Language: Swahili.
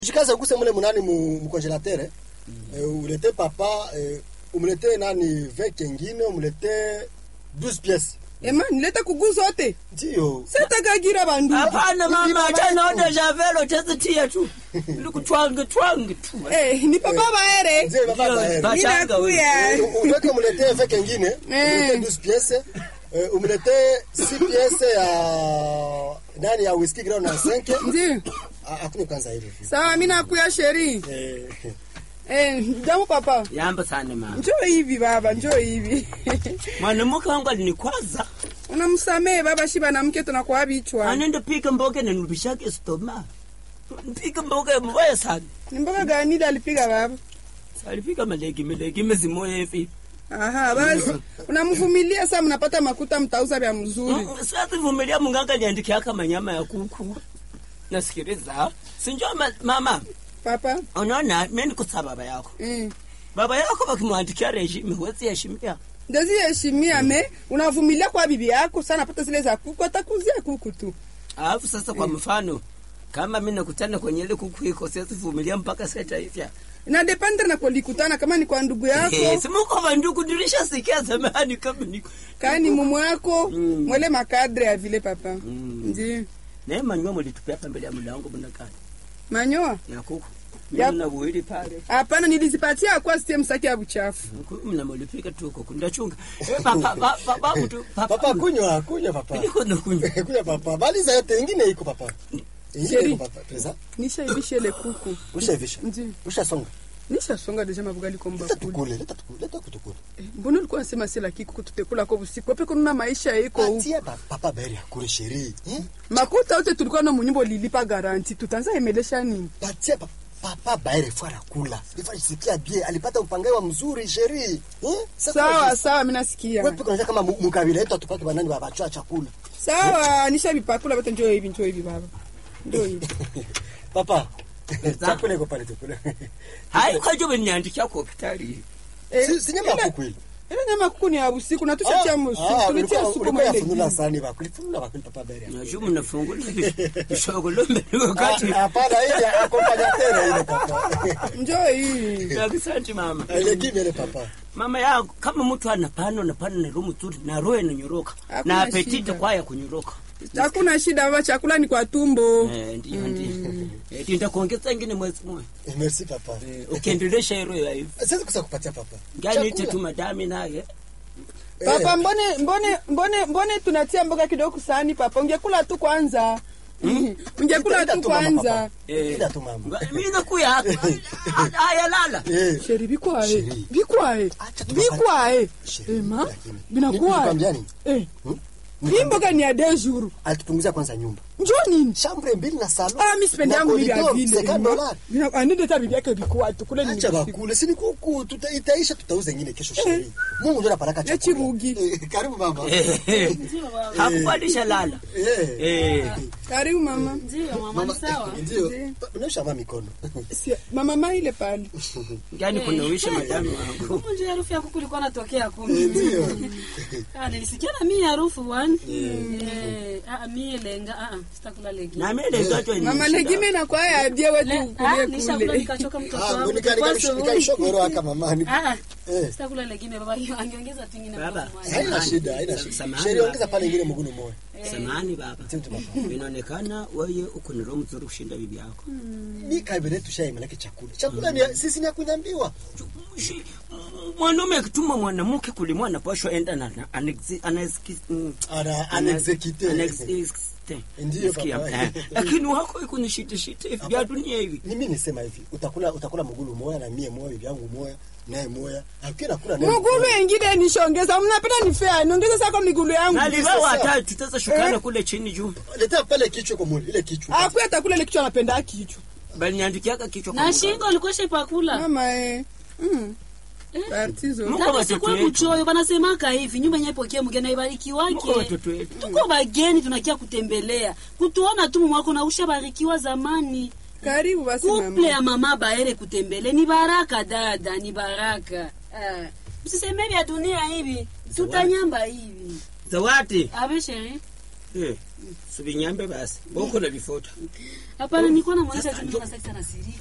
Jikaze uguse mule munani mu, mu congelateur eh. Eh, ulete papa eh, umlete nani veke ingine umlete 12 pièces. ema nilete kugu zote Ndio. setakagira bandu hapana mama achana odesha velo tezitia tu likutwange twange tu Eh, ni papa baere Ndio baba Ndio, bae. ba- Bachanga ninakuya Uweke umlete veke ingine, Eh. umlete 12 pièces. Eh, umlete 6 pièces ya nani ya whisky ground na 5. ndio Hakuna kwanza hivi. sawa mi nakuya sheri Eh. eh, jamu papa yamba sana mama njoo hivi baba njoo hivi mwanamke wangu alinikwaza unamsamehe baba shiba na mke tunakuwa bichwa anende pika mboga nanulubishake stoma pika mboga mbaya sana ni mboga gani ile alipiga baba alipika malegi malegi mezimoya hivi aha basi unamvumilia saa mnapata makuta mtauza vya mzuri sivumilia munganga niandikiaka manyama ya kuku nasikiliza sinjo ma- mama papa unaona mi nikusa baba yako mm. baba yako wakimwandikia rejime huwezi heshimia ndezi heshimia me unavumilia kwa bibi yako sana napata zile za kuku atakuzia kuku tu alafu sasa kwa mfano kama mi nakutana kwenye ile kuku iko siwezivumilia mpaka setaifya inadependre na kulikutana kama ni kwa ndugu yako simuko vanduku dirisha sikia zamani kama niko kani mumu yako Mm. mwele makadre ya vile papa Mm. ndi naye manywa mulitupia hapa mbele ya mlango mnakani manyoa ya kuku Ya- mna buhili pale hapana nilizipatia kwa sitie msaki ya buchafu mnamulipika tu huko kundachunga Eh, papa ba- ba- babu tu Papa kunywa, kunywa papa. Niko nakunywa. kunywa papa. Baliza yote ingine iko papa. Ingine Sheri. iko papa. Pesa. nishaibisha ile kuku Ushavisha. ndi Ushasonga. nishasonga deja mabugali Leta kombakuli tukule, leta tukule, leta kutukule. Eh, mbona ulikuwa nasema sila kikuku tutekula ko busiku ape kununa maisha iko huku Patia pa- papa beri akule sheri. Eh? makuta yote tulikuwa na munyumba ulilipa garanti tutanza emelesha nini Patia pa, papa baere fara kula. Ifa isikia bie alipata upangaji mzuri sheri. Eh? Sasa sawa sawa minasikia Wewe pika kama mu- mukabila yetu atupake banani babachwa chakula. sawa nishavipakula vote njoo hivi njoo hivi baba njoo hivi Papa. Chakula iko pale tukule. haikwajo veniandikia ku hopitali Eh, Si si nyama ile- ya kuku ile. ile nyama kuku ni ya usiku na tushatia musu tulitia supu ulikuwa mwele yafunula gini. sani bakuli. Funula bakuli papa beri. naju mnafungula ishogolo mbele wakati Ah, Hapana ile accompagnateur ile papa. njoo hivi asante mama Ile kimi ile papa. mama yangu kama mtu ana pano na pano na roho mzuri na roho inanyoroka Hakuna na apetite shida. kwaya kunyoroka hakuna shida baba chakula ni kwa tumbo Eh, ndio ndio Eh, ndio ndakuongeza ingine mwezi mmoja Eh, Merci papa. Eh, ukiendelesha hilo ya hivi Siwezi kusa kupatia papa. ngani ite Chakula. tu madami naye papa mbone mbone mbone mbone tunatia mboga kidogo kusani papa ungekula tu kwanza ungekula Ita- tu ita mama, kwanza papa. Eh. Ita tu mama. mimi nakuya haya lala Eh. sheri bikwae Sheri. bikwae Acha tu bikwae Sheri, ema lakini. binakuwae Nikwambia nini? eh Hmm? hii mboga ni ya deux jours Alitupunguzia kwanza nyumba. njoo nini Chambre mbili na salon. ah mi sipendi Na yangu vile ya corridor, vile 50 dollars. Bina- anende hata bibi yake bikuwa tu kule ni Acha usiku. bakule, si ni kuku, tuta- itaisha tutauza ingine kesho sheri. Mungu ndio anapeleka Ya chakula. chibugi. Eh, Karibu mama. hakupandisha lala Eh. eh karibu mama Ndio mama, Mama, ni sawa. Ndio. Ndio. Unaosha mama mikono. Si- mama ma ile pale ngani kunawisha madami wangu Huko ndio harufu ya kuku ilikuwa natokea kumi. Ndio. Ah, nilisikia na mimi harufu bwana. Eh, ah mimi lenga ah ah, sitakula legi. na mimi ndio ndio mama legime na kwa ya die wetu Le- ah, kulie nishakula kule nikachoka mtoto Ah, wangu. nika- nika- Kwa nika- sababu- nikaishogoro haka mamani. Ah ah. Eh. Sitakula legime baba hiyo angeongeza tu ingine Baba. kwa moja. Haina shida, haina shida. Samahani, Sheri baba. ongeza pale ingine mgunu moja. samani baba Sema tu baba. inaonekana wewe uko na roho mzuri kushinda bibi yako Ni kabila tushai manake chakula. Chakula ni sisi ni ya kunyambiwa. Shi- mwanaume akituma mwanamke kulimwa anapashwa enda na na- anexi- anaexki- mm, Ana ana- anexecute. anexecute. Ndiyo, Nasikia, papa. eh. lakini wako iko ni shite shite hivi vya dunia hivi Mimi nisema hivi, utakula utakula mgulu moja na mie moja, bibi yangu moja, naye moja. Hakuna kula naye. mugulu engine nishongeza mnapenda nifea niongeza sako migulu yangu naliva sasa. watatu tutaweza shukana Eh. kule chini juu Leta pale kichwa kwa mwili, ile kichwa. akuya takula ile kichwa anapenda kichwa bali niandikiaka kichwa kwa Na mganga. shingo ulikuwa shepakula. mama eh mm. Tatizo. Mungu Dada watoto sikuwa wetu. kuchoyo banasemaka hivi nyumba yenyewe pokea mgeni ibariki Mungu wake. watoto wetu Tuko bageni tunakia kutembelea. Kutuona tu mwako na ushabarikiwa zamani. karibu basi Kuple mama ya mama baere kutembele ni baraka dada, ni baraka. Ah. Msiseme vya dunia hivi, tutanyamba hivi. zawadi Abe sheri. Eh, subinyambe basi boko na vifoto hapana nilikuwa namwonyesha tu mimi nasaki sana siri